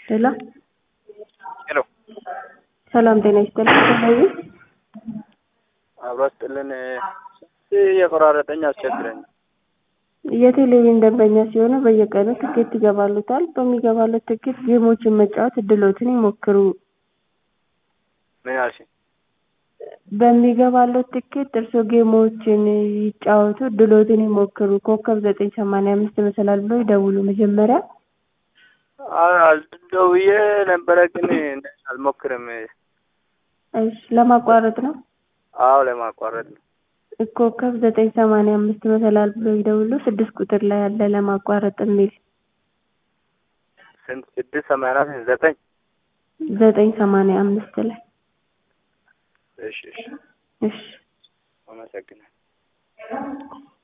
ሄሎ ሄሎ ሰላም ጤና ይስጥልኝ። ተለዩ አብሮ ስጥልን የቆራረጠኝ አስቸግረኝ። የቴሌቪዥን ደንበኛ ሲሆኑ በየቀኑ ትኬት ይገባሉታል። በሚገባለት ትኬት ጌሞችን መጫወት እድሎትን ይሞክሩ። ምን አልሽኝ? በሚገባለት ትኬት እርስዎ ጌሞችን ይጫወቱ፣ እድሎትን ይሞክሩ። ኮከብ ዘጠኝ ሰማንያ አምስት መሰላል ብሎ ይደውሉ መጀመሪያ ደውዬ ነበረ ግን አልሞክርም። እሺ ለማቋረጥ ነው። አዎ ለማቋረጥ ነው። ኮከብ ዘጠኝ ሰማንያ አምስት መሰላል ብሎ ይደውሉ። ስድስት ቁጥር ላይ ያለ ለማቋረጥ የሚል ስንት? ስድስት ሰማንያ ዘጠኝ ዘጠኝ ሰማንያ አምስት ላይ እሺ እሺ እሺ አመሰግናለሁ።